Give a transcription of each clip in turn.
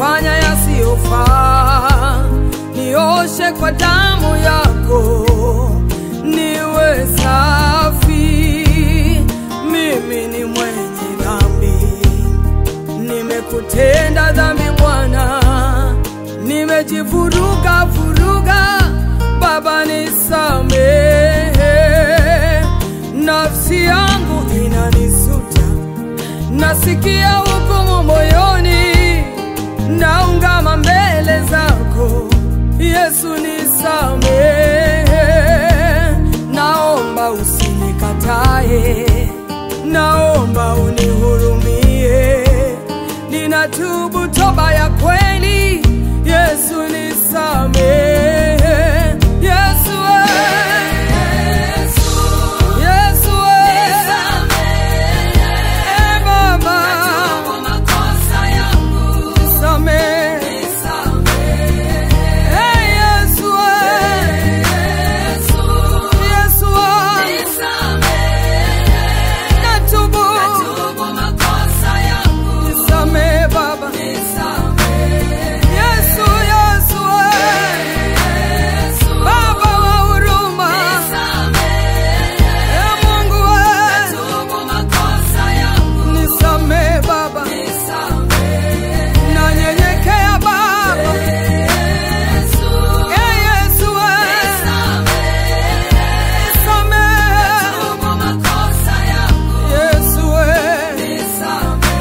nimefanya yasiyofaa, nioshe kwa damu yako, niwe safi. Mimi ni mwenye dhambi, nimekutenda dhambi Bwana, nimejivuruga vuruga, Baba nisamehe, nafsi yangu inanisuta, nasikia hukumu moyoni, naungama mbele zako Yesu nisamehe, naomba usinikatae, naomba unihurumie, ninatubu toba ya kweli, Yesu nisamehe, Yesu eh. Yesu eh. Eh, Baba nisamehe, eh, Yesu eh. Yesu eh. natubu, nisamehe Baba, Yesu Yesu eh. Baba wa huruma, eh, Mungu eh. nisamehe Baba, nanyenyekea Baba, eh, Yesu eh. nisamehe Yesu eh.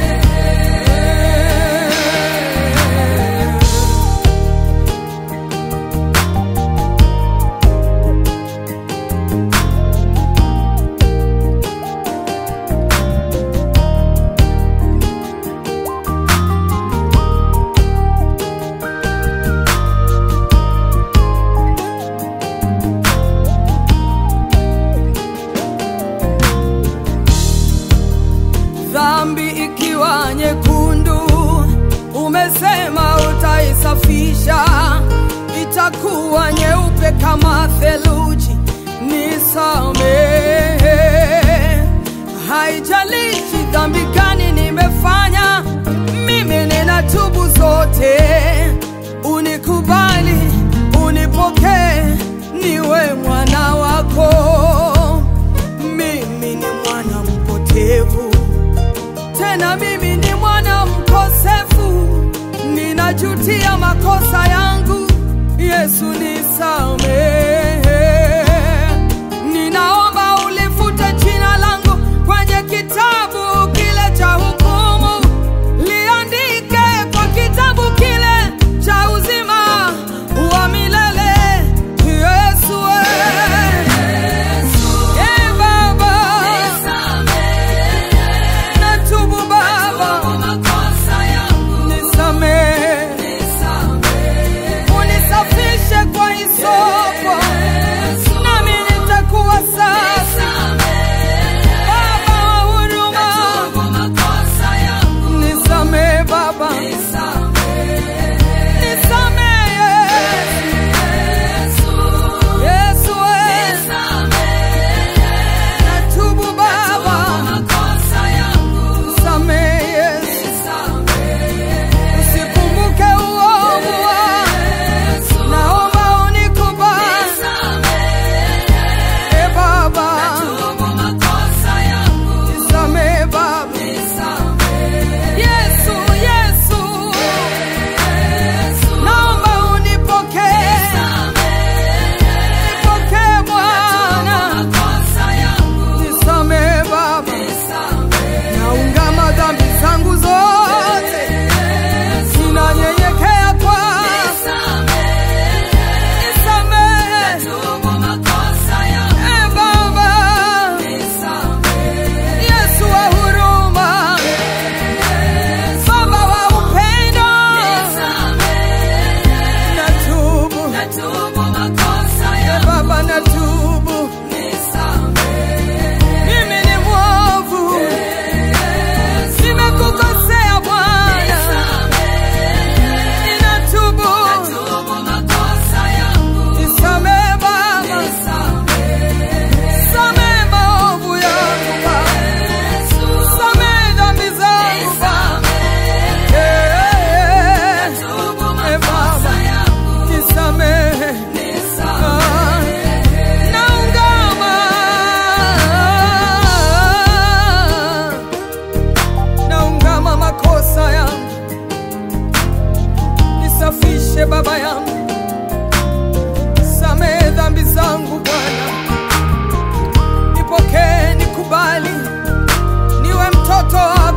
dhambi ikiwa nyekundu, umesema utaisafisha, itakuwa nyeupe kama theluji. Nisamehe, haijalishi dhambi gani nimefanya, mimi ninatubu zote. Unikubali, unipokee, niwe mwana wako. Mimi ni mwana mpotevu tena mimi ni mwana mkosefu, ninajutia makosa yangu. Yesu nisamehe, ninaomba ulifute jina langu kwenye kitabu kile cha hukumu, liandike kwa kitabu kile cha uzima wa milele. Yesu eh. Eh, Baba natubu Baba, nisamehe, unisafishe kwa hisopo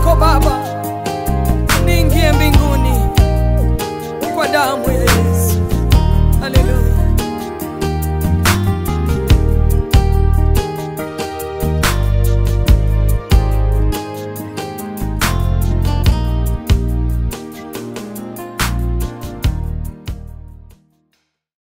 lako Baba, niingie mbinguni kwa damu ya Yesu.